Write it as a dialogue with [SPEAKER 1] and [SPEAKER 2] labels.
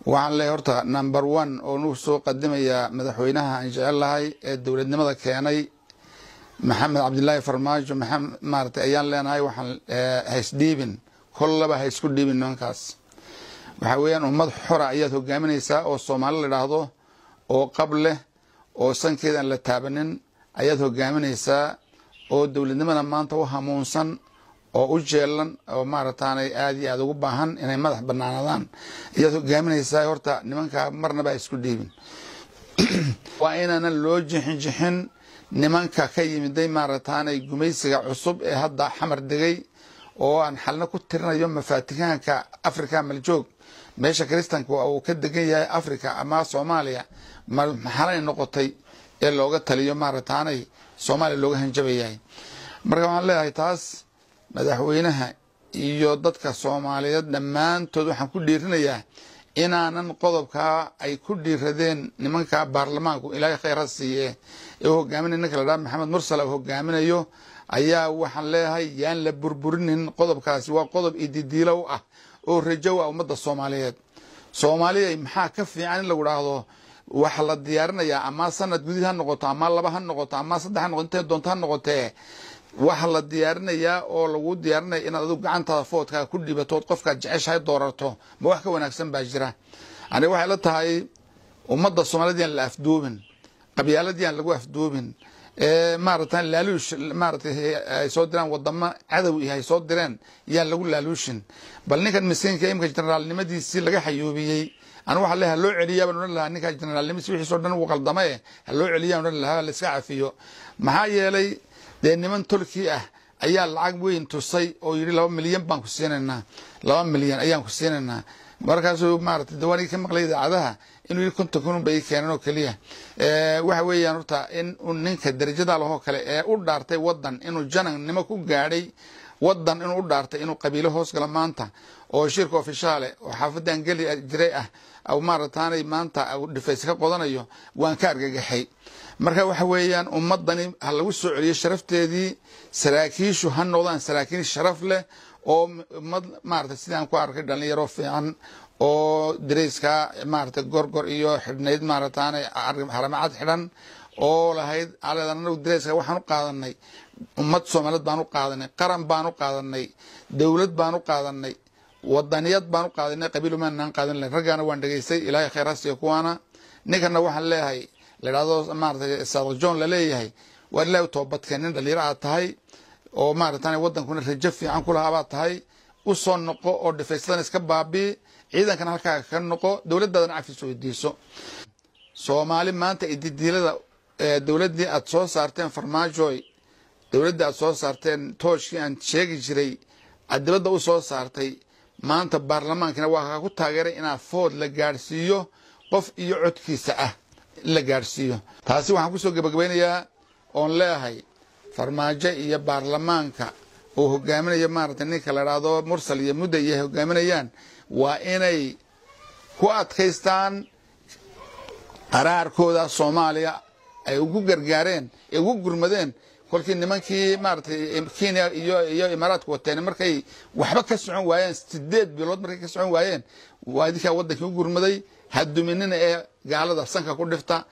[SPEAKER 1] waxaan leeyahay horta number one oo nugu soo qadimayaa madaxweynaha aan jecel lahay ee dowladnimada keenay maxamed cabdilaahi farmaajo maxamed maaragtay ayaan leenahay waxaan haysdhiibin kollaba ha isku dhiibin nimankaas waxaa weeyaan ummad xora ayaad hogaaminaysaa oo soomaali la idhaahdo oo qab leh oo sankeeda aan la taabanin ayaad hogaaminaysaa oo dowladnimada maanta u hamuunsan oo u jeelan oo maarataanay aada iyo aada ugu baahan inay madax banaanadaan ayaad hogaaminaysaa horta nimankaa marnaba ha isku dhiibin waa inaanan loo jixin jixin nimanka ka yimiday maarataanay gumaysiga cusub ee hadda xamar degay oo aan xalna ku tirinayo mafaatihaanka africa maljoog meesha kristanka uu ka degan yahay africa ama soomaaliya maxalay noqotay ee looga taliyo maarataanay soomaaliya looga hanjabayahay marka waxaan leeyahay taas madaxweynaha iyo dadka soomaaliyeed dhammaantood waxaan ku dhiirinayaa inaanan qodobkaa ay ku dhiiradeen nimanka baarlamaanku ilaahay khayra siiye ee u hogaaminaya ninka la dhaha maxamed mursal uu hogaaminayo ayaa waxaan leeyahay yaan la burburinin qodobkaasi waa qodob ididiilow ah oo rajow ah ummadda soomaaliyeed soomaaliya maxaa ka fiican in lagu dhaahdo waxa la diyaarinayaa ama sanad gudid ha noqoto ama laba ha noqoto ama saddex ha noqoto intay doonto ha noqotee waxa la diyaarinayaa oo lagu diyaarinaya inaad adigu gacantaada foodkaa ku dhibatood qofkaad jeceshahay doorato ma wax ka wanaagsan baa jira aniga waxay la tahay ummadda soomaaliyed yaan la afduubin qabyaalad yaan lagu afduubin maarata laaluush maaratay ay soo diraan wadamo cadow iyo ay soo direen yaan lagu laaluushin bal ninkan miskiinka imika generaalnimadiisii laga xayuubiyey anu waxa le haloo celiyaa baan odhan lahaa ninkaa generaalnimadiisi wixiisoo dhan uu qaldame haloo celiyaa odhan lahaa laiska cafiyo maxaa yeelay dee niman tolkii ah ayaa lacag weyn tusay oo yidhi laba milyan baan ku siinaynaa laba milyan ayaan ku siinaynaa markaasuu maarata dawaanigi ka maqlay idaacadaha inuu yidhi konton kun bay keeneen oo keliya waxa weeyaan horta in ninka darajada lahoo kale ee u dhaartay wadan inuu janannimo ku gaadhay wadan inuu u dhaartay inuu qabiilo hoos galo maanta oo shirka ofishaale oo xaafadan geli jiray ah maarataanay maanta dhifays ka qodanayo waan ka argagaxay marka waxa weeyaan ummadani ha lagu soo celiyo sharafteedii saraakiishu ha noqdaan saraakiil sharaf leh oo ummad maarata sidaan ku arkay dhalinyaro fiican oo dareyska maarata gorgor iyo xidhnayd maarataana haramacad xidhan oo lahayd aleedan anagu dareyska waxaan u qaadanay ummad soomaaliyeed baan u qaadanay qaran baan u qaadanay dowlad baan u qaadanay wadaniyad baan u qaadanay qabiil umaanaan qaadan lahayn raggaana waan dhegaystay ilaahay khayr hasiyo kuwaana ninkana waxaan leeyahay ladhahdo maarata saadq john laleeyahay waa ilahay u toobadkeen nin dhalinyaro aad tahay oo maaratan wadankuna rajo fiican ku lahaa baad tahay u soo noqo oo dhifaysadan iska baabii ciidankana halkaaga ka noqo dowladdaadana cafis weydiiso soomaali maanta ididiilada dowladdii aad soo saarteen farmaajoy dowladdii aad soo saarteen tooshkii aan sheegi jiray aad dibadda u soo saartay maanta baarlamaankina waa kaa ku taageeray inaad food la gaadhsiiyo qof iyo codkiisa ah in la gaadhsiiyo taasi waxaan kusoo gebagabaynayaa oon leeyahay farmaajo iyo baarlamaanka uu hogaaminayo maarata ninka la dhahdo mursal iyo mudda iyo hogaaminayaan waa inay ku adkaystaan qaraarkooda soomaaliya ay ugu gargaareen ay ugu gurmadeen kolkii nimankii maaratay kenya iyo iyo imaaraadka wateen markay waxba ka socon waayeen sideed bilood markay ka socon waayeen waa idinkaa wadankii u gurmaday haduminina ee gaalada sanka ku dhifta